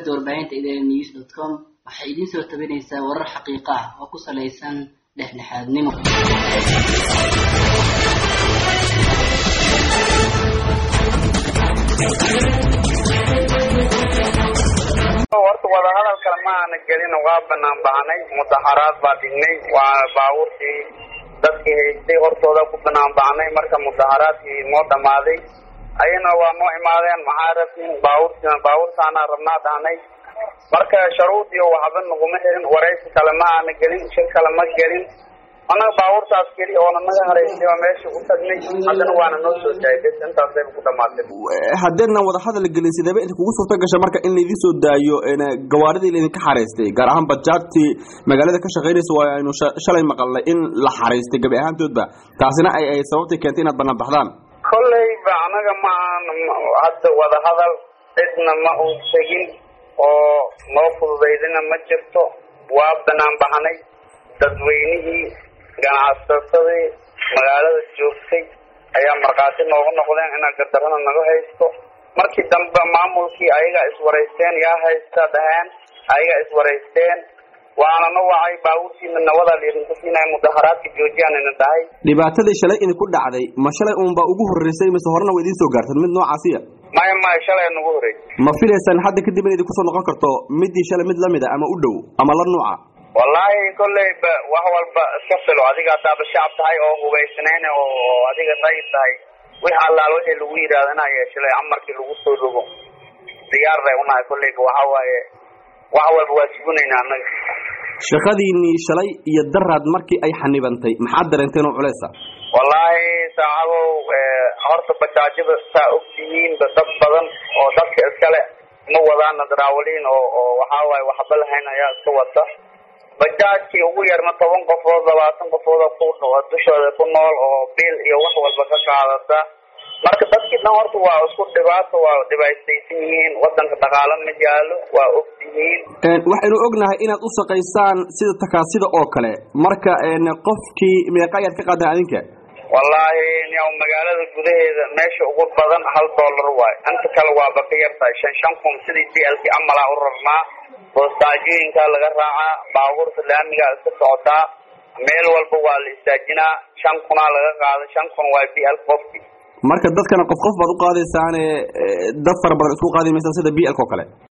shabakada warbaahinta idn news dot com waxay idiin soo tabinaysaa warar xaqiiqo ah oo ku salaysan dhexdhexaadnimo horta wadahadal kale ma aana gelin waa banaan baxnay mudaxaraad baa dhignay waa baabuurkii dadkii haystay hortooda ku banaan baxnay marka mudaxaraadkii noo dhamaaday ayana waa noo imaadeen maxaa rabtiin baabuurtina baabuurtaana rabnaa dhahnay marka sharuudiyo waxba naguma xirin waraysi kale ma aana gelin shir kale ma gelin annaga baabuurtaas keli oona naga haraysay oo meesha u tagnay haddana waana noo soo daayay bes intaasayba ku dhamaatay haddeedna wadahadal gelin sideeba inta kugu suurta gasha marka in laydin soo daayo gawaaridii laydinka xaraystay gaar ahaan bajaajtii magaalada ka shaqaynaysa waa aynu shalay maqalnay in la xaraystay gabi ahaantoodba taasina ay ay sababtay keentay inaad banaan baxdaan kolleyba anaga ma aan hadda wadahadal cidna ma uu tegin oo noo fududaydina ma jirto waa banaan baxnay dadweynihii ganacsasadii magaalada joogtay ayaa markhaati noogu noqdeen inaa gadarana naga haysto markii dambe maamulkii ayagaa iswaraysteen yaa haysta dhaheen ayagaa iswaraysteen waanana wacay baabuurtiina nawadaa laydinku siinaya mudaharaadka joojiyaan ina dhahay dhibaatadii shalay idinku dhacday ma shalay uunbaa ugu horreysay mise horena waa idiin soo gaartan mid noocaasiya maya maya shalay nagu horreysay ma filaysaan hadda kadib in idinku soo noqon karto midii shalay mid lamid a ama u dhow ama la nuuca wallaahi kolleyba wax walba iska filo adiga haddaaba shacab tahay oo hubaysnayn oo adiga dayib tahay wix allaal wixii lagu yidhaahdo inaa yeeshalay amarkii lagu soo rogo diyaar bay unahay kolleyba waxa waaye wax walba waa sugunayna annaga shaqadiinii shalay iyo daraad markii ay xanibantay maxaad dareenteen oo culeysa wallaahi saacadow horta bajaajada saa og tihiinba dad badan oo dadka iskale ma wadaana daraawaliin oo oo waxaa waaye waxba lahayn ayaa iska wata bajaajkii ugu yarna toban qofood labaatan qofooda ku dushooda ku nool oo biil iyo wax walba ka qaadata marka dadkii dhan horta waa isku dhibaato waa dhibaataysan yihiin wadanka dhaqaalo ma yaalo waa og tihiin waxaynu ognahay inaad u shaqaysaan sida takaasida oo kale marka qofkii meeqa ayaad ka qaadaan adinka wallaahi niyaw magaalada gudaheeda meesha ugu badan hal dollar waayo inta kale waaba ka yartahay shan shan kun sidii d l k amalaa u rarnaa boostaajooyinkaa laga raacaa baabuurta laamigaa iska socotaa meel walba waa la istaajinaa shan kunaa laga qaada shan kun waa b l qofki marka dadkana qof qof baad u qaadaysaane dad fara badan isku qaadi maysaan sida b lk oo kale